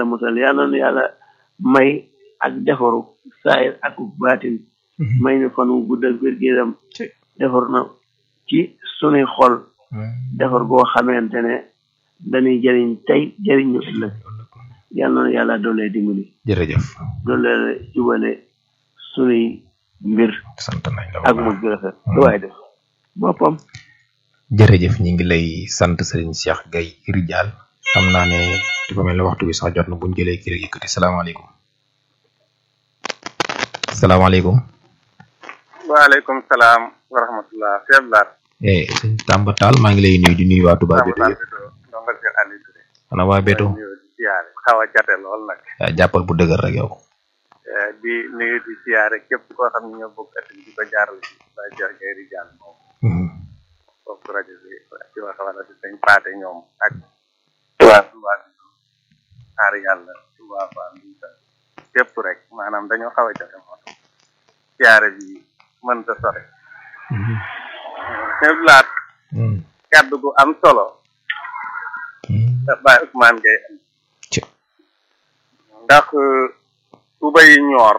musal yàlla na yàlla may ak defaru saayir ak baatin may ñu fan wu gudd ak wér-gu-yaram defar na ci sunuy xol defar goo xamante ne dañuy jëriñ tey jëriñ ñu ëllëg yàlla na yàlla doolee dimbali jërëjëf doolee jubale sunuy mbir sant nañ la ak mujj gu rafet lu waay def boppam jërëjëf ñi ngi lay sant sëriñ Cheikh Gaye Ridial xam naa ne dafa mel ne waxtu bi sax jot na buñ jëlee kii rek yëkkati salaamaaleykum salaamaaleykum waaleykum salaam wa rahmatullah Cheikh Lar eh sëñ Tamba Tall maa ngi lay nuyu di nuyu waa Touba Béto yëpp ndongal Cheikh Aliou Touré xanaa waa Béto di siyaare xaw a jate lool nag ah, jàppal bu dëgër rek yow Eh, di nuyu di siyaare képp koo xam ne ñoo bokk at di ko jaarale ci Baye Cheikh Gaye Ridial moom Mhm. foofu rajo bi ci wax wala si sëñ Paate ñoom ak waa Touba xaar yàlla Touba Fall Mbuusa képp rek maanaam dañoo xaw a jate moo tax siyaare bi mën ta sore Cheikh Lar Mhm. kaddu gu am solo Mhm. ndax Baye Ousmane Gaye am Ci. ndax tuba yi ñoor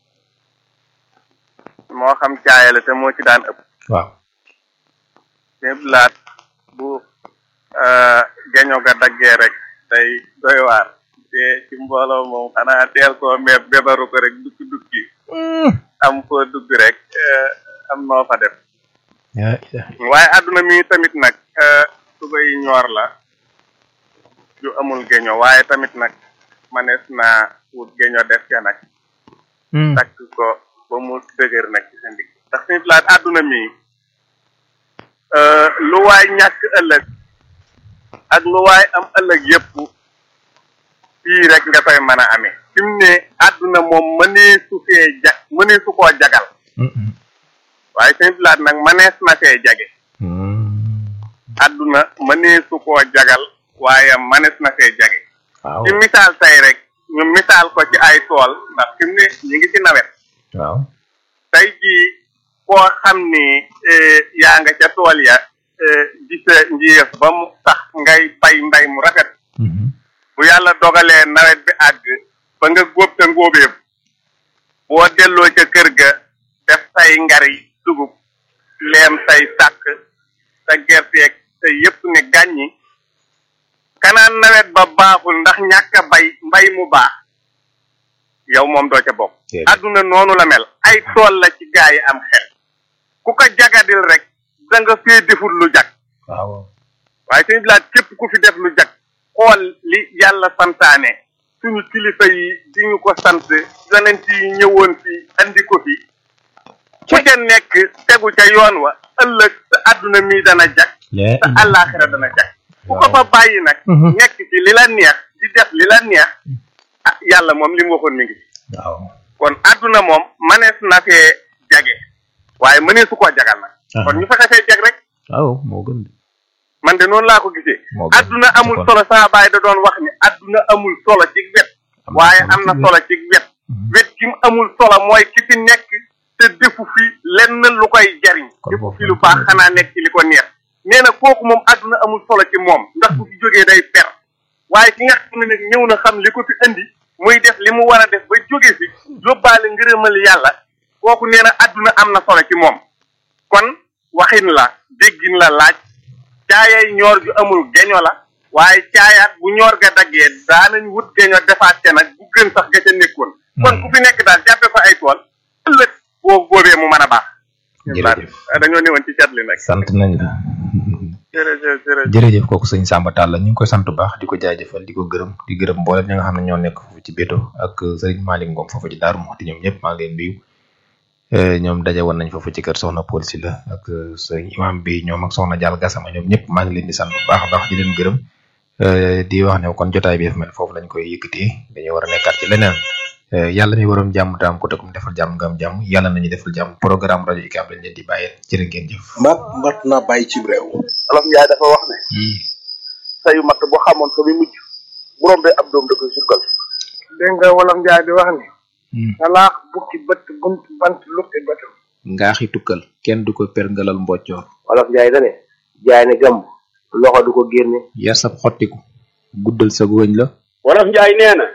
moo xam caaya la te moo ci daan ëpp waaw ñëpp laat bu geño ga daggee rek day doy waar te ci mbooloo moom xanaa teel koo meeb bebaru ko rek dukki dukki am foo dugg rek eh, am noo fa def yaa ilaha waaye àdduna mi tamit nag eh, tuba yi ñoor la ju amul geño waaye tamit nag manees naa wut geño def ca nag Mhm. takk ko ba mu dëgër nag ci sa ndigg ndax suñu plaat àdduna mi euh, lu waay ñàkk ëllëg ak lu waay am ëllëg yépp fii rek nga koy mën a amee fi mu ne àdduna moom mënee su fee ja mënee su koo jagal Mhm. waaye suñu plaat nag mënees na fee jage Mhm. àdduna mënee su koo jagal waaye mënees na fee jage waaw ci misaal tey rek ñu misaal ko ci ay tool ndax fi mu ne ñu ngi ci nawet waaw tey jii koo xam ni eh, yaa nga ca tool ya eh, di sa njiyeef ba mu sax ngay bay mbay mu rafet Mhm. bu yàlla dogalee nawet bi àgg ba nga góob sa ngóobeeb boo delloo ca kër ga def say ngari dugub leem say sàkk sa gerteeg sa yépp ne gàññi kanaan nawet ba baaxul ndax ñàkk a bay mbay mu baax yow moom doo ca bokk Déedéet. àdduna noonu la mel ay tool la ci gaa yi am xel ku ko jagadil rek da nga fee deful lu jag waaw waaye suñu bilaat képp ku fi def lu jag xool li yàlla santaane suñu kilifa yi di ñu ko sant yonent yi ñëwoon fi andi ko fi ku ca nekk tegu ca yoon wa ëllëg sa àdduna mi dana jag lee sa àllaaxira dana jag ku ko fa bàyyi nag Mhm. nekk ci li la neex di def li la neex ah yàlla moom li mu waxoon mi ngi fi waaw kon àdduna moom manees na fee jage waaye mënee su koo jagal nag kon ñu fexe fee jag rek waaw moo gën de man de noonu laa ko gisee moo gën adduna amul kon. solo saa baay da doon wax ni adduna amul solo ci wet waaye am na solo ci wet wet ki mu amul solo mooy ki fi nekk te defu fi lenn lu koy jariñ Kon defu boobu fi lu la baax ko xanaa nekk ci li ko neex nee na kooku moom adduna amul solo ci moom ndax bu fi jógee day per waaye ki nga xam ne nag ñëw na xam li ko fi indi muy def li mu war a def ba jóge fi yóbbaale ngërëmal yàlla kooku nee na adduna am na solo ci moom kon waxin la déggin la laaj caayay ñoor ju amul geño la waaye caayaat bu ñoor ga daggee daanañ wut geño defaat ca nag bu gën sax ga ca nekkoon kon ku fi nekk daal jàppe ko ay tool ëllëg boo góobee mu mën a baax Jërëjëf. dañoo newoon ci cat li nag sant nañ la jërëjëf jërëjëf jërëjëf kooku sëñ Samba Tall la ñu ngi koy sant bu baax di ko jaajëfal di ko gërëm di gërëm mboolem ñi nga xam ne ñoo nekk foofu ci Béto ak sëriñ Malick Ngom foofu ci Daaru Muxti ñoom ñëpp maa ngi leen nuyu Eh, ñoom daje woon nañ foofu ci kër Soxna Paul si la ak eh, sëriñ imam bi ñoom ak Soxna Diall Gassama ñoom ñëpp maa ngi leen di sant bu baax a baax di leen gërëm Eh, di wax ne kon jotaay bi dafa mel foofu lañ koy yëkkatee dañuy war a nekkaat ci leneen Eh, yàlla mi waroon jàmm taam ko te kum defal jàmm nga am jàmm yàlla nañu defal jàmm programme rajo UCAB lañ leen di bàyyee jërë ngeen jëf. mat mat na bàyyi ci réew olof njaay dafa wax ne sayu matt boo xamoon fa muy mujj bu rombee ab doom da koy surgal dégg nga wolof njaay di wax ni talaax bukki bët bunt bant lukki bëtam ngaaxi tukkal kenn du ko perngalal mboccoor wolof njaay dane jaay ne gàmm loxo du ko génne yar sab xottiku guddal sa góoñ la wolof njaay nee na